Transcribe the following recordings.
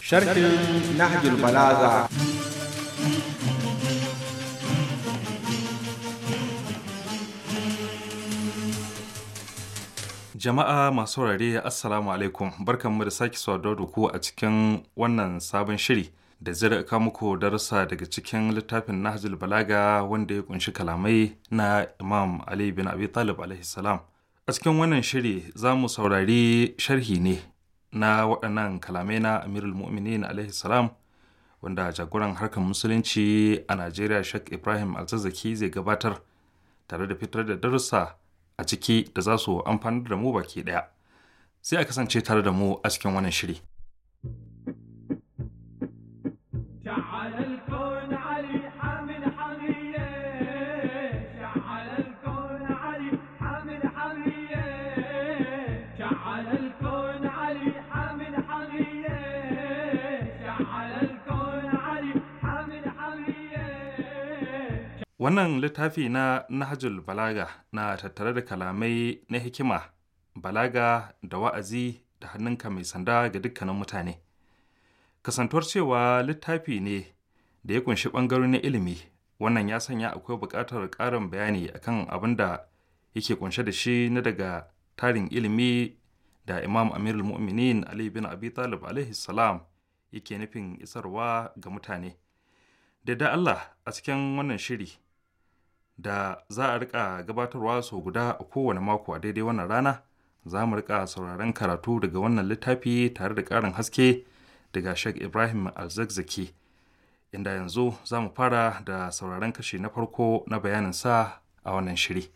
sharhin nahjul balaga Jama'a masu saurare Assalamu alaikum barkanmu da sake saduwa da ku a cikin wannan sabon shiri da zai rika muku darussa daga cikin littafin Nahjul Balaga wanda ya kunshi kalamai na Imam Ali bin Abi Talib alaihi salam. A cikin wannan shiri za mu saurari sharhi ne na waɗannan kalamai na Amirul Mu'minin alaihi salam wanda jagoran harkar musulunci a Najeriya Sheikh Ibrahim Alzazzaki zai gabatar tare da fitar da darussa a ciki da za su amfanar da mu baki ɗaya. Sai a kasance tare da mu a cikin wannan shiri. Wannan littafi na Nahjul Balaga na tattare da kalamai na hikima, balaga da wa'azi da hannunka mai sanda ga dukkanin mutane. Kasantuwar cewa littafi ne da ya kunshi ɓangarori na ilimi, wannan ya sanya akwai buƙatar ƙarin bayani akan abin da yake kunshe da shi na daga tarin ilimi da Imam Amirul Mu'minin Ali bin Abi Talib alaihi salam yake nufin isarwa ga mutane. Da da Allah a cikin wannan shiri da za a rika gabatarwa sau guda a kowane mako a daidai wannan rana za mu rika sauraron karatu daga wannan littafi tare da ƙarin haske daga Sheikh Ibrahim Alzakzaki inda yanzu za mu fara da sauraron kashi na farko na bayanin sa a wannan shiri.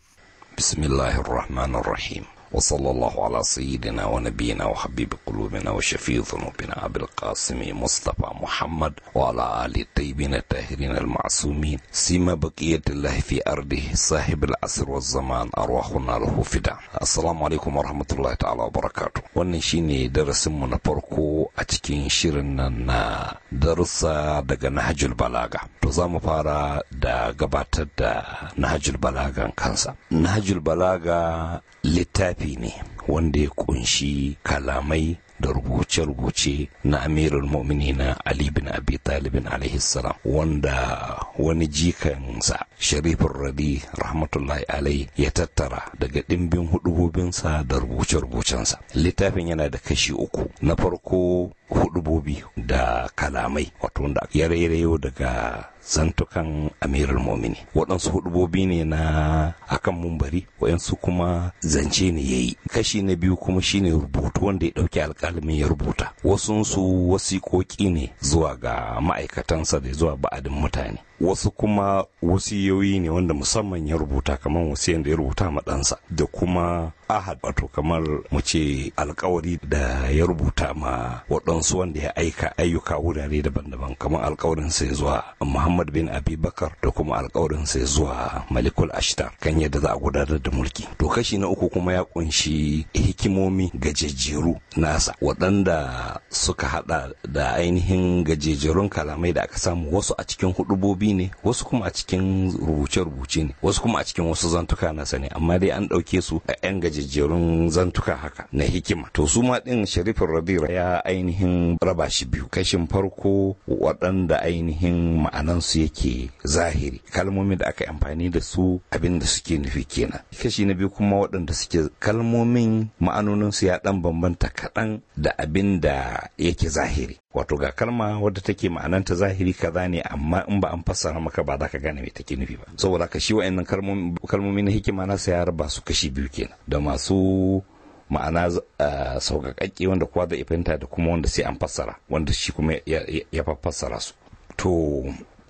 Bismillahirrahmanirrahim. وصلى الله على سيدنا ونبينا وحبيب قلوبنا وشفيع ذنوبنا أبي القاسم مصطفى محمد وعلى آل الطيبين الطاهرين المعصومين سيما بقية الله في أرضه صاحب العصر والزمان أرواحنا له فدا السلام عليكم ورحمة الله تعالى وبركاته wannan shine darasin mu na farko a cikin shirin nan na darussa daga Nahjul Balaga to za mu fara da gabatar da Nahjul Balagan kansa Nahjul Balaga littafi ne wanda ya kunshi kalamai da rubuce-rubuce na amirul na Ali bin Abi Talibin alaihi salam wanda wani jikansa sharifin radi rahmatullahi alai ya tattara daga ɗimbin hudubobinsa da rubuce-rubucensa littafin yana da kashi uku na farko hudubobi da kalamai wato wanda ya rairayo daga zantukan amirul momini waɗansu hudubobi ne na akan mumbari waɗansu kuma zance ne ya yi kashi na biyu kuma shine rubutu wanda ya ɗauki alƙalamin ya rubuta wasunsu wasiƙoƙi ne zuwa ga ma'aikatansa da zuwa ba'adin mutane wasu kuma wasiyoyi ne wanda musamman ya rubuta kamar wasiyan da ya rubuta ma ɗansa da kuma ahad wato kamar mu ce alkawari da ya rubuta ma waɗansu wanda ya aika ayyuka wurare daban-daban kamar alkawarin sai zuwa muhammad bin abi bakar da kuma alkawarin sai zuwa malikul ashtar kan yadda za a gudanar da mulki to kashi na uku kuma ya kunshi hikimomi gajejjeru nasa waɗanda suka hada da ainihin gajejjerun kalamai da aka samu wasu a cikin hudubobi ne wasu kuma a cikin rubuce-rubuce ne wasu kuma a cikin wasu zantuka nasa ne amma dai an ɗauke su a 'yan gajejjerun zantuka haka na hikima to su ma ɗin sharifin rabira ya ainihin raba shi biyu kashin farko waɗanda ainihin ma'anansu yake zahiri kalmomin da aka amfani da su abin da suke nufi kenan kashi na biyu kuma waɗanda suke kalmomin ma'anoninsu ya ɗan bambanta kaɗan da abin da yake zahiri wato ga kalma wadda take ma'ananta zahiri kaza ne amma in ba an fassara maka ba za ka gane me take nufi ba saboda ka shi wa'annan kalmomi na hikima na ya raba su kashi biyu kenan da masu ma'ana sauƙaƙaƙe wanda kowa zai fahimta da kuma wanda sai an fassara wanda shi kuma ya fassara su to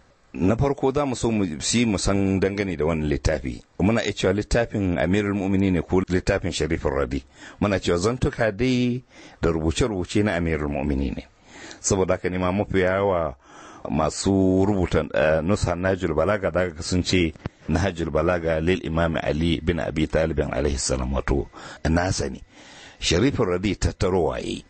na farko za mu so mu si mu san dangane da wannan littafi muna iya cewa littafin amirul mu'mini ne ko littafin sharifin radi muna cewa zantuka dai da rubuce-rubuce na amirul mu'mini ne saboda haka nema mafi yawa masu rubuta nusa najul balaga daga sun ce nahjul balaga lil imam ali bin abi talib alaihi salam wato nasa ne sharifin radi tattarowa yi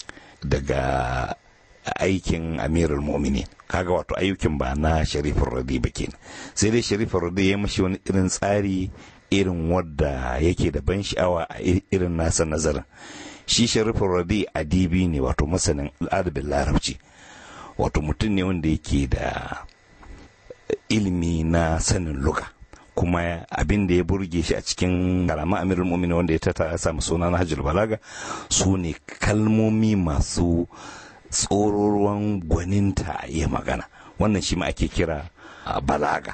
daga aikin amirul mu'minin kaga wato ayyukin ba na sharifin radi ba kenan sai dai sharifin radi ya mashi wani irin tsari irin wadda yake da ban sha'awa a irin nasa nazarin shi sharifin radi adibi ne wato masanin adabin larabci wato mutum ne wanda yake da ilimi na sanin luga kuma abin da ya burge shi a cikin karama amirul mu'minin wanda ya tata ya samu suna na hajjul balaga su ne kalmomi masu tsororuwan gwaninta ya magana wannan shi ma ake kira balaga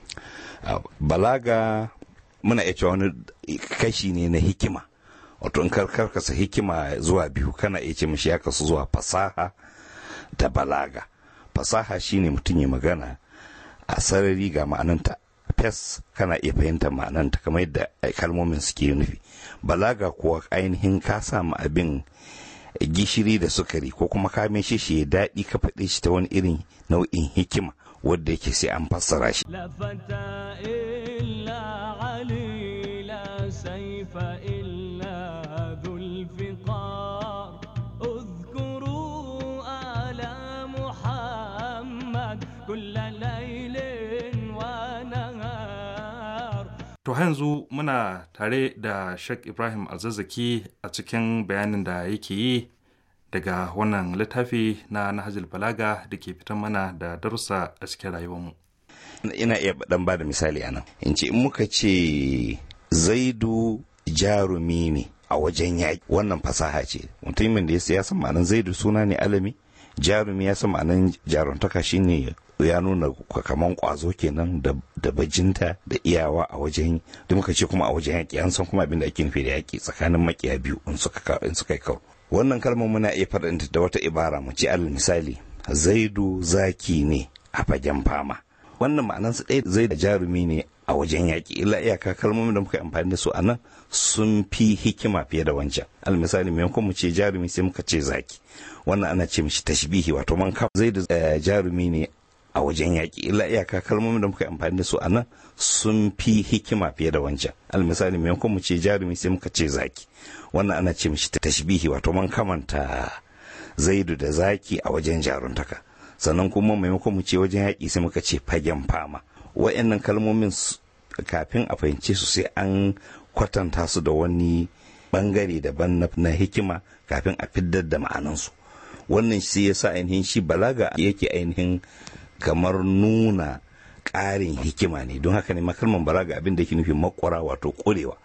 balaga muna iya cewa wani kashi ne na hikima wato in karkasa hikima zuwa biyu kana iya ce mishi ya kasu zuwa fasaha da balaga fasaha shine mutum ya magana a sarari ga ma'ananta fes kana iya fahimtar ma'ananta kamar yadda kalmomin suke nufi balaga kuwa ainihin ka samu abin gishiri da sukari ko kuma ka shi shi ya daɗi ka faɗe shi ta wani irin nau'in hikima wadda yake sai an fassara shi To yanzu muna tare da Sheikh Ibrahim Alzazzaki a cikin bayanin da yake yi daga wannan littafi na Nahajul Balaga da ke fitan mana da darussa a cikin rayuwarmu. Ina iya dan ba da misali anan. In ce in muka ce Zaidu jarumi ne a wajen yaƙi wannan fasaha ce. Mutumin da ya san ma'anan Zaidu suna ne alami, jarumi ya san ma'anan jaruntaka shine ya nuna kaman kwazo kenan da bajinta da iyawa a wajen da muka ce kuma a wajen yaƙi an san kuma abin da ake nufi da yaƙi tsakanin makiya biyu in suka in suka yi karo wannan kalmar muna iya faɗanta da wata ibara mu ce alal misali zaidu zaki ne a fagen fama wannan ma'anan su ɗaya zai da jarumi ne a wajen yaƙi illa iyaka kalmomin da muka amfani da su a nan sun fi hikima fiye da wancan alal misali maimakon mu ce jarumi sai muka ce zaki wannan ana ce mishi tashbihi wato man zai da jarumi ne a wajen yaƙi illa iyaka kalmomin da muka amfani da su a nan sun fi hikima fiye da wancan almisali maimakon mu ce jarumi sai muka ce zaki wannan ana ce mishi tashbihi wato man kamanta zaidu da zaki a wajen jaruntaka sannan kuma maimakon mu ce wajen yaƙi sai muka ce fagen fama wa'annan kalmomin kafin a fahimce su sai an kwatanta su da wani bangare daban na hikima kafin a fiddar da ma'anansu wannan shi yasa ainihin shi balaga yake ainihin kamar nuna ƙarin hikima ne don haka ne makalman balaga abin da ke nufin makwara wato ƙurewa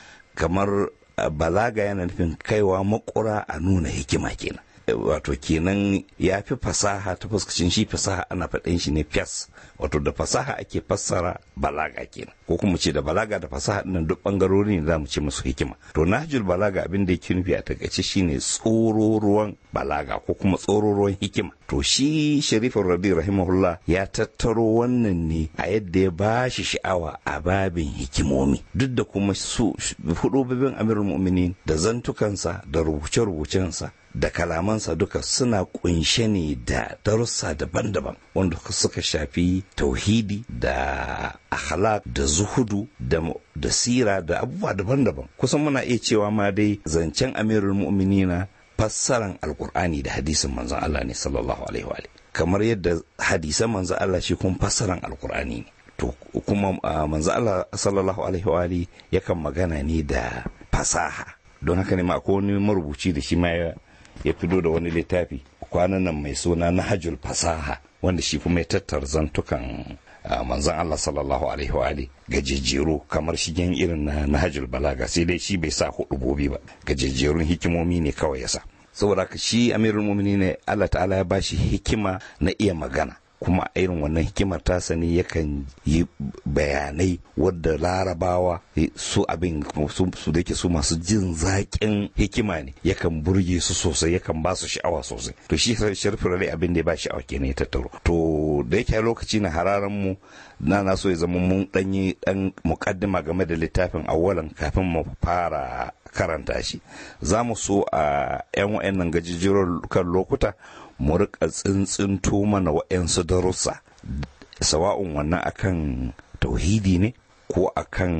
kamar balaga yana nufin kaiwa makwara a nuna hikima kenan wato kenan ya fi fasaha ta fuskacin shi fasaha ana faɗin shi ne fes wato da fasaha ake fassara balaga kenan ko kuma ce da balaga da fasaha ɗin duk ɓangarori ne za mu ce musu hikima to nahjul balaga abin da yake nufi a takaice shine tsororuwan balaga ko kuma tsororuwan hikima to shi sharifin rabi rahimahullah ya tattaro wannan ne a yadda ya ba shi sha'awa a babin hikimomi duk da kuma su hudubabin amirul mu'minin da zantukansa da rubuce-rubucensa da kalamansa duka suna kunshe ne da darussa daban-daban wanda suka shafi tauhidi da akhlaq da zuhudu da, da sira da abubuwa daban-daban kusan muna iya cewa ma dai zancen amirul mu'minina fassaran alkur'ani da hadisin manzon Allah ne sallallahu alaihi wa kamar yadda hadisan manzon Allah shi kuma fassaran alkur'ani ne to kuma manzon Allah sallallahu alaihi wa yakan magana ne da fasaha don haka ne ma akwai wani marubuci da shi ma ya ya fito da wani littafi kwanan nan mai suna nahajul fasaha wanda shi kuma ya tattara zantukan manzon Allah sallallahu alaihi wa ali gajejjeru kamar shigen irin na nahajul balaga sai dai shi bai sa hudubobi ba gajejjerun hikimomi ne kawai ya sa saboda haka shi amirul mu'minin ne Allah ta'ala ya bashi hikima na iya magana kuma irin wannan hikimar tasa ne yakan yi bayanai wadda larabawa su abin su da ke su masu jin zaƙin hikima ne yakan burge su sosai yakan ba su sha'awa sosai to shi sharfi rai abin da ya ba sha'awa kenan ya tattaro to da yake lokaci na hararan mu na na so ya zama mun danyi dan mukaddima game da littafin awalan kafin mu fara karanta shi za mu so a 'yan wa'annan gajijjirar kan lokuta mu rika tsintsinto mana wa'yansu darussa sawa'un wannan akan tauhidi ne ko akan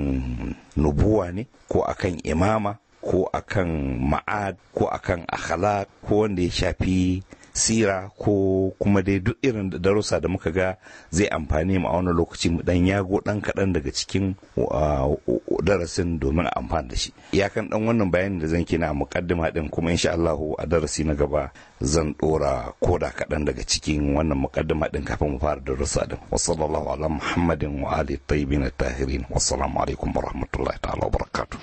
nubuwa ne ko akan imama ko akan ma'ad ko akan akhlaq ko wanda ya shafi sira ko kuma dai duk irin darussa da muka ga zai amfani mu a wani lokaci mu dan yago dan kaɗan daga cikin darasin domin a amfana da shi iyakan dan wannan bayanin da zan kina mukaddima din kuma insha Allah a darasi na gaba zan dora koda kaɗan daga cikin wannan mukaddima din kafin mu fara darussa din wa sallallahu ala muhammadin wa ali tayyibin tahirin wassalamu alaikum wa rahmatullahi ta'ala wa barakatuh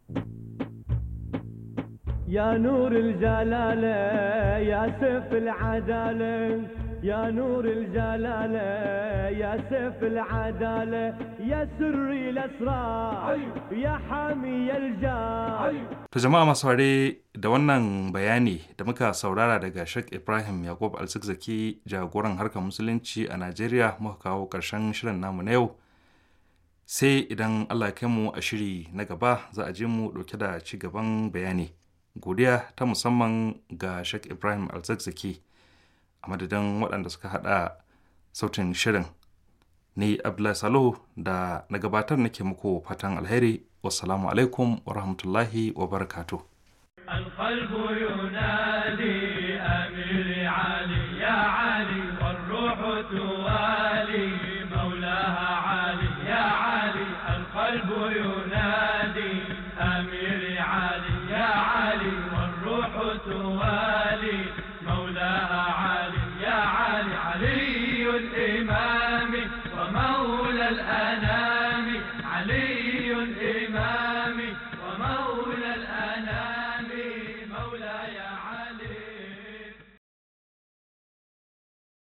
يا نور الجلالة يا سيف العدالة يا نور الجلالة يا سيف العدالة يا سري الأسرار يا حامي الجار To jama'a masu ware da wannan bayani da muka saurara daga Sheikh Ibrahim Yakub Alzikzaki jagoran harkar musulunci a Najeriya muka kawo ƙarshen shirin namu na yau. Sai idan Allah ya kai mu a shiri na gaba za a je mu ɗauke da ci gaban bayani. Godiya ta musamman ga Sheikh Ibrahim Alzikzaki a madadin waɗanda suka haɗa sautin shirin. Ni Abdullahi Salihu da na gabatar nake muku fatan alheri. Wassalamu alaikum wa rahmatullahi wa barakatuh. القلب ينادي أمير علي يا علي والروح توالي مولاها علي يا علي القلب ينادي أمير علي يا علي والروح توالي مولاها علي يا علي علي الإمام ومولى الأنام علي